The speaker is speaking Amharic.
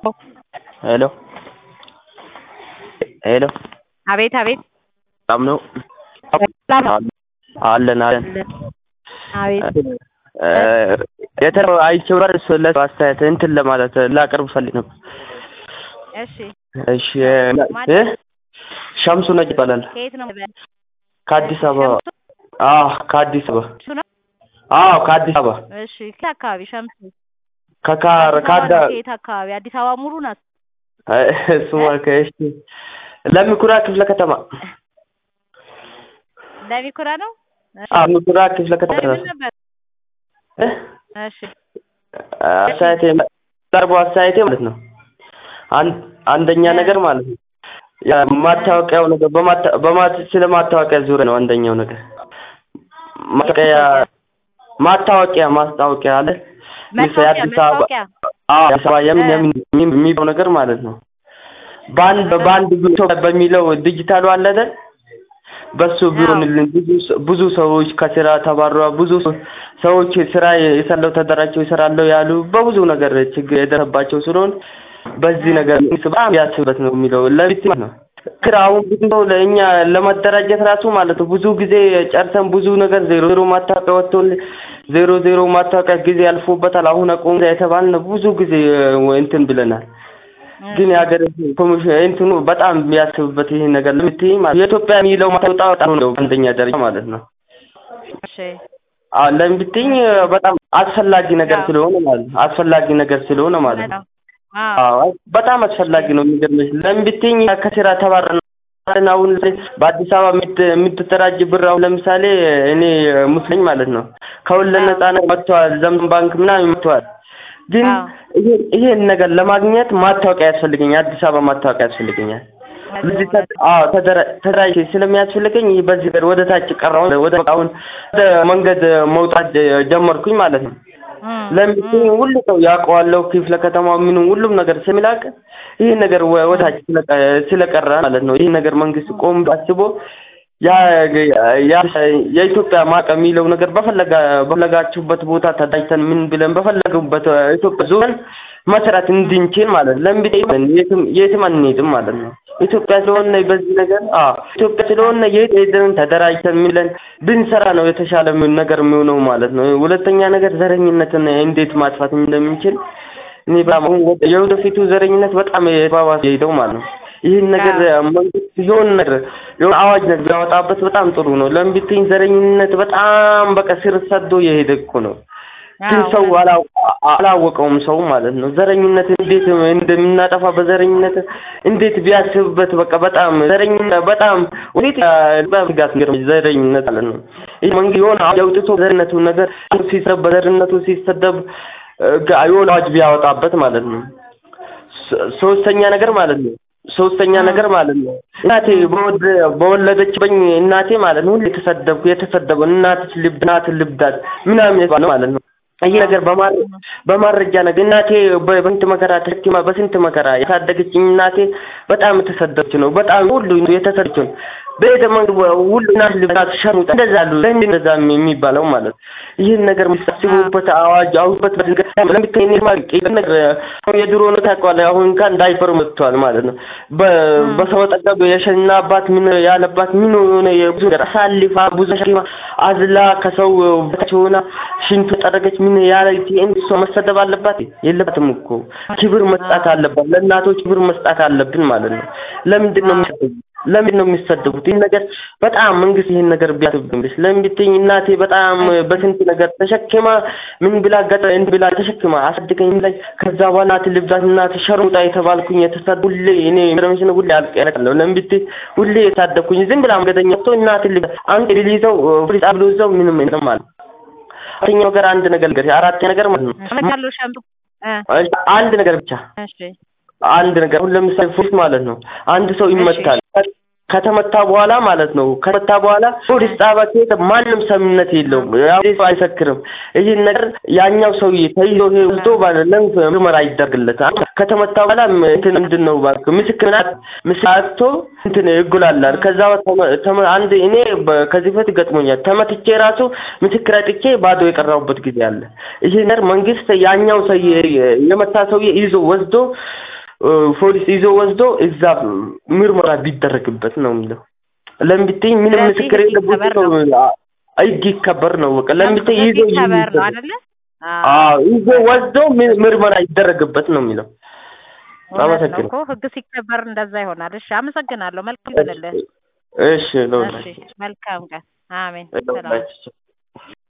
ሄሎ ሄሎ አቤት አቤት ሰላም ነው? አለን አለን። አቤት የተረ አይቼው ጋር ስለ አስተያየት እንትን ለማለት ላቀርብ ፈልግ ነበር። እሺ እሺ እ ሸምሱ ነጅ ይባላል። ከየት ነው? ከአዲስ አበባ። አዎ ከአዲስ አበባ። እሱ ነው? አዎ ከአዲስ አበባ እሺ ከየት አካባቢ ሸምሱ? ከካር አዲስ አበባ ካዳ ነው ከየት አካባቢ? አዲስ አበባ ሙሉ ናት። እሱማ ከእሺ ለሚኩራ ክፍለ ከተማ ለሚኩራ ነው? እሺ አዎ ሚኩራ ክፍለ ከተማ ለምን ነበር? እ እሺ አስተያየቴ ቀርቦ አስተያየቴ ማለት ነው። አንድ አንደኛ ነገር ማለት ነው የማታወቂያው ነገር በማታ- በማት ስለ ማታወቂያ ዙሪያ ነው። አንደኛው ነገር ማታወቂያ ማታወቂያ ማስታወቂያ አለ ለምሳሌ መታወቂያ አዲስ አበባ መታወቂያ አዎ አዲስ አበባ የምን የምን የሚለው ነገር ማለት ነው። በአንድ በአንድ ቢሮ በሚለው ዲጂታሉ አለ አይደል? በሱ ቢሆንልን ብዙ ሰ- ብዙ ሰዎች ከስራ ተባረዋል። ብዙ ሰ- ሰዎች ስራ የሰለው ተደራጅተው ይሰራለው ያሉ በብዙ ነገር ችግር የደረሰባቸው ስለሆን በዚህ ነገር መንግስት በጣም ያስብበት ነው የሚለው ለቢት ማለት ነው። ክር አሁን ብዙ ሰው ለእኛ ለመደራጀት ራሱ ማለት ነው ብዙ ጊዜ ጨርሰን ብዙ ነገር ዜሮ ዜሮ ማታወቂያ ወጥቶልን ዜሮ ዜሮ ማታወቂያ ጊዜ ያልፎበታል። አሁን አቁም የተባልን ብዙ ጊዜ እንትን ብለናል። ግን የሀገር ኮሚሽን እንትኑ በጣም የሚያስብበት ይሄ ነገር ለምትይ ማለት የኢትዮጵያ የሚለው ማታወጣ በጣም ነው አንደኛ ደረጃ ማለት ነው። እሺ አዎ ለምን ብትይኝ በጣም አስፈላጊ ነገር አዎ። ስለሆነ ማለት ነው። አስፈላጊ ነገር ስለሆነ ማለት ነው። አዎ አዎ በጣም አስፈላጊ ነው። የሚገርምሽ ለምን ብትይኝ ከስራ ተባረን አሁን በአዲስ አበባ የምት- የምትደራጅ ብር አሁን ለምሳሌ እኔ ሙስሊም ማለት ነው ከወለድ ነጻነት መጥተዋል። ዘመን ባንክ ምናምን መጥተዋል። ግን አዎ። ይሄ- ይሄን ነገር ለማግኘት ማታወቂያ ያስፈልገኛል። አዲስ አበባ ማታወቂያ ያስፈልገኛል። በዚህ ተ- አዎ ተደራ- ተደራጅ ስለሚያስፈልገኝ ይህ በዚህ ነገር ወደ ታች ቀረው ወደ አሁን ወደ መንገድ መውጣት ጀመርኩኝ ማለት ነው። ለምን ሁሉ ሰው ያውቀዋለሁ ክፍለ ከተማው ምኑ ሁሉም ነገር ስለሚላቅ ይህ ነገር ወ- ወደ ታች ስለቀ- ስለቀረ ማለት ነው። ይህ ነገር መንግስት ቆም አስቦ ያ ያ የኢትዮጵያ ማቀ የሚለው ነገር በፈለጋ በፈለጋችሁበት ቦታ ተዳጅተን ምን ብለን በፈለጉበት ኢትዮጵያ ዞን መስራት እንድንችል ማለት ነው። ለምን ቢጠይቅ የትም የትም አንሄድም ማለት ነው። ኢትዮጵያ ስለሆነ በዚህ ነገር አዎ ኢትዮጵያ ስለሆነ የት ሄደን ተደራጅተን ምን ብለን ብንሰራ ነው የተሻለ ምን ነገር የሚሆነው ማለት ነው። ሁለተኛ ነገር ዘረኝነትን እንዴት ማጥፋት እንደምንችል እኔ በጣም አሁን ወደ- የወደፊቱ ዘረኝነት በጣም የተባባሰ ሄደው ማለት ነው። ይህን ነገር መንግስት የሆነ ነገር የሆነ አዋጅ ነገር ቢያወጣበት በጣም ጥሩ ነው። ለምን ብትይኝ ዘረኝነት በጣም በቃ ስር ሰዶ የሄደ እኮ ነው። ግን አዎ፣ ሰው አላ- አላወቀውም ሰው ማለት ነው። ዘረኝነት እንዴት እንደምናጠፋ በዘረኝነት እንዴት ቢያስብበት በቃ በጣም ዘረኝነት በጣም ወዴት ጋት ዘረኝነት ማለት ነው። ይህ መንግስት የሆነ አዋጅ አውጥቶ ዘረኝነቱ ነገር ሲሰብ በዘረኝነቱ ሲሰደብ እ፣ ጋ- የሆነ አዋጅ ቢያወጣበት ማለት ነው። ሶ- ሶስተኛ ነገር ማለት ነው ሶስተኛ ነገር ማለት ነው እናቴ በወድ- በወለደችበኝ እናቴ ማለት ነው ሁሌ የተሰደብኩ የተሰደበው እናትሽ ልብ እናት ልብዳት ምናምን የተባለው ማለት ነው። ይህ ነገር በማረ በማረጃ ነገር እናቴ በ- በስንት መከራ ተሸክማ በስንት መከራ ያሳደገችኝ እናቴ በጣም የተሰደበች ነው። በጣም ሁሉ የተሰደች ነው። በሄደ መንገድ ሁሉ እናት ልብዳት ሸሙጣ እንደዛ አሉ። ለምን እንደዛ የሚባለው ማለት ነው። ይህን ነገር የሚያስቡበት አዋጅ አውበት ለምትከኝ ነገር አሁን የድሮ ነው ታውቀዋለህ። አሁን እንኳን ዳይፐር መጥቷል ማለት ነው። በ- በሰው ጠገብ የሸናባት ምን ያለባት ምን ሆነ የብዙ ነገር አሳልፋ ብዙ ሸክማ አዝላ ከሰው በታች ሆና ሽንቱ ጠረገች ምን ያለ እሷ መሰደብ አለባት የለባትም እኮ ክብር መስጣት አለባት። ለእናቶች ክብር መስጣት አለብን ማለት ነው። ለምንድን ነው የሚሰደቡት? ለምንድን ነው የሚሰደቡት? ይህን ነገር በጣም መንግስት ይህን ነገር ቢያስብብሽ። ለምን ብትይኝ እናቴ በጣም በስንት ነገር ተሸክማ ምን ብላ ገጠ እንድ ብላ ተሸክማ አሳድገኝ ላይ ከዛ በኋላ እናት ልብዳት እናት ሸርሙጣ የተባልኩኝ የተሰድ ሁሌ እኔ ረምሽን ሁሌ አልቀረለሁ። ለምን ብትይ ሁሌ የታደግኩኝ ዝም ብላ መንገደኛ ሰው እናት ልብዳት አንድ ሊይዘው ፖሊስ አብሎ ይዘው ምንም ምንም ማለት አራተኛው ነገር አንድ ነገር ነገር አራተኛ ነገር ማለት ነው አመሰግናለሁ ሸምሱ እ፣ አንድ ነገር ብቻ እሺ አንድ ነገር አሁን ለምሳሌ ፖሊስ ማለት ነው አንድ ሰው ይመታል ከተመታ በኋላ ማለት ነው ከተመታ በኋላ ፖሊስ ጣቢያ ሲሄድ ማንም ሰምነት የለውም ያው ሰው አይሰክርም ይህን ነገር ያኛው ሰውዬ ተይዞ ሄዶ ማለት ነው ምርመራ ይደረግለታል ከተመታ በኋላ እንትን ምንድን ነው እባክህ ምስክር ምስክር አጥቶ እንትን ይጉላላል። ከዛ ተመ- ተመ- አንድ እኔ በ- ከዚህ በፊት ገጥሞኛል። ተመትቼ ራሱ ምስክር አጥቼ ባዶ የቀረሁበት ጊዜ አለ። ይሄ ነገር መንግስት ያኛው ሰው የመታ ሰውዬ ይዞ ወስዶ እ፣ ፖሊስ ይዞ ወስዶ እዛ ምርመራ ቢደረግበት ነው የሚለው። ለምን ብትይኝ ምንም ስለዚህ ምስክር ህግ የለበት ይከበር ሰው ነው። ህግ ይከበር ነው በቃ። ለምን ብትይኝ ህግ ይዞ ይከበር ነው ይዞ አይደለ? አዎ ይዞ ወስዶ ም- ምርመራ ይደረግበት ነው የሚለው። እውነት ነው አመሰግናለሁ። እኮ ህግ ሲከበር እንደዛ ይሆናል። እሺ አመሰግናለሁ። መልካም ይሁንልህ። እሺ ነው እሺ መልካም ቀን። አሜን። ሰላም ነው